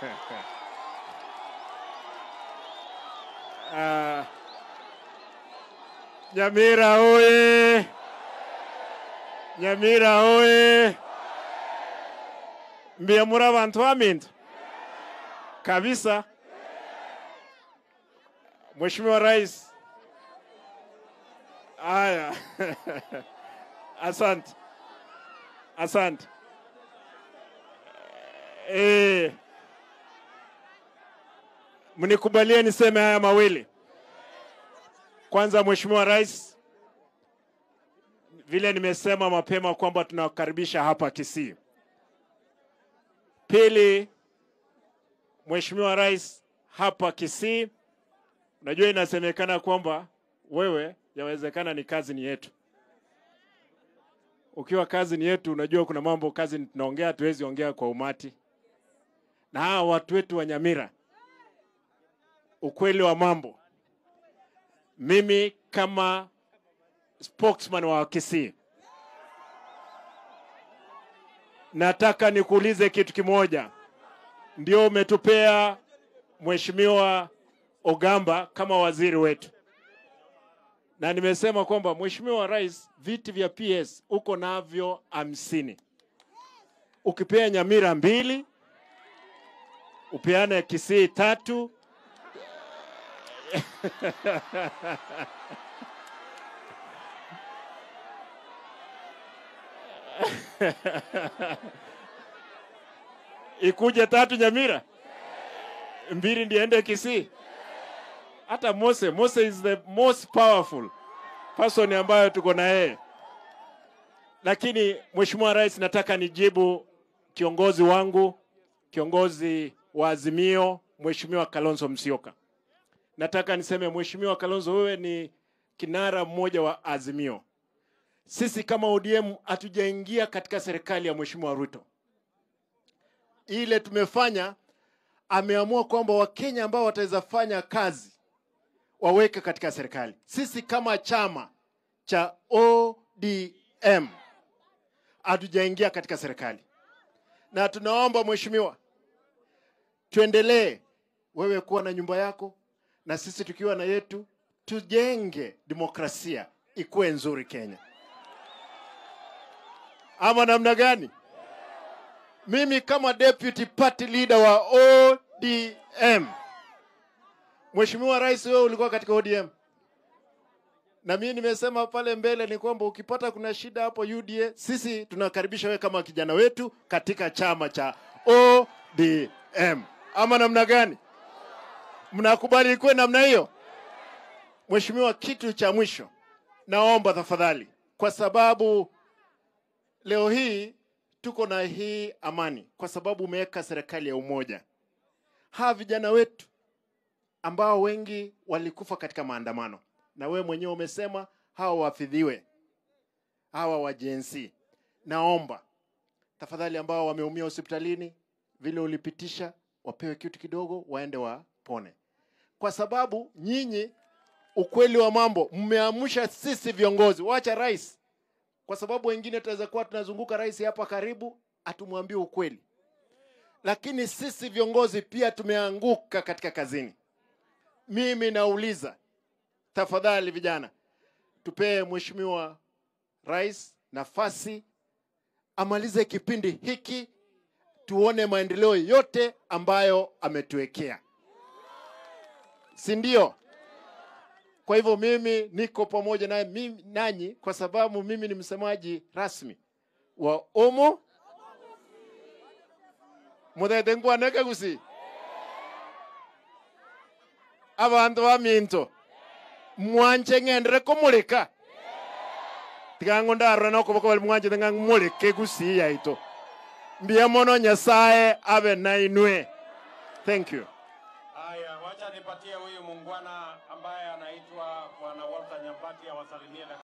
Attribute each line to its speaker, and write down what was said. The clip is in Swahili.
Speaker 1: Ah, Nyamira oye! Nyamira oye! Mbia muri abantu baminto kabisa. Mheshimiwa Rais, haya asante, asante. Eh, mnikubalie niseme haya mawili. Kwanza, Mheshimiwa Rais, vile nimesema mapema kwamba tunawakaribisha hapa Kisii. Pili, Mheshimiwa Rais, hapa Kisii, unajua inasemekana kwamba wewe, yawezekana ni kazi ni yetu. Ukiwa kazi ni yetu, unajua kuna mambo kazi ni tunaongea, hatuwezi ongea kwa umati. Na hawa watu wetu wa Nyamira, ukweli wa mambo, mimi kama spokesman wa Kisii nataka nikuulize kitu kimoja. Ndio umetupea Mheshimiwa Ogamba kama waziri wetu, na nimesema kwamba Mheshimiwa Rais, viti vya PS uko navyo hamsini. Ukipea Nyamira mbili, upeane Kisii tatu ikuje tatu Nyamira, mbili ndiende Kisii. Hata Mose, Mose is the most powerful person ambayo tuko na yeye. Lakini Mheshimiwa Rais, nataka nijibu kiongozi wangu, kiongozi wa Azimio, Mheshimiwa Kalonzo Musyoka. Nataka niseme Mheshimiwa Kalonzo, wewe ni kinara mmoja wa Azimio. Sisi kama ODM hatujaingia katika serikali ya Mheshimiwa Ruto. Ile tumefanya, ameamua kwamba Wakenya ambao wataweza fanya kazi waweke katika serikali. Sisi kama chama cha ODM hatujaingia katika serikali, na tunaomba mheshimiwa, tuendelee wewe kuwa na nyumba yako na sisi tukiwa na yetu, tujenge demokrasia ikuwe nzuri Kenya, ama namna gani? Mimi kama deputy party leader wa ODM, Mheshimiwa Rais, wewe ulikuwa katika ODM na mimi nimesema pale mbele ni kwamba ukipata kuna shida hapo UDA, sisi tunakaribisha wewe kama kijana wetu katika chama cha ODM, ama namna gani? Mnakubali ikuwe namna hiyo? Mheshimiwa, kitu cha mwisho naomba tafadhali, kwa sababu leo hii tuko na hii amani, kwa sababu umeweka serikali ya umoja. Hawa vijana wetu ambao wengi walikufa katika maandamano, na wewe mwenyewe umesema hawa wafidhiwe, hawa wa JNC. Naomba tafadhali, ambao wameumia hospitalini vile ulipitisha, wapewe kitu kidogo, waende wapone, kwa sababu nyinyi, ukweli wa mambo, mmeamsha sisi viongozi, wacha rais, kwa sababu wengine tunaweza kuwa tunazunguka rais hapa karibu, atumwambie ukweli, lakini sisi viongozi pia tumeanguka katika kazini. Mimi nauliza tafadhali, vijana, tupee mheshimiwa rais nafasi amalize kipindi hiki, tuone maendeleo yote ambayo ametuwekea, si ndio? Kwa hivyo mimi niko pamoja na mimi nanyi, kwa sababu mimi ni msemaji rasmi wa Omo muthete nkwaneke gusi abantu baminto mwanje ng'endere kumulika tigango ndarora no kuboko bali mwanje tenga mulike gusi yaito mbia mono nyasaye abe na inwe thank you
Speaker 2: Haya, wacha nipatie huyu muungwana ambaye anaitwa Bwana Walter Nyambati awasalimie dakika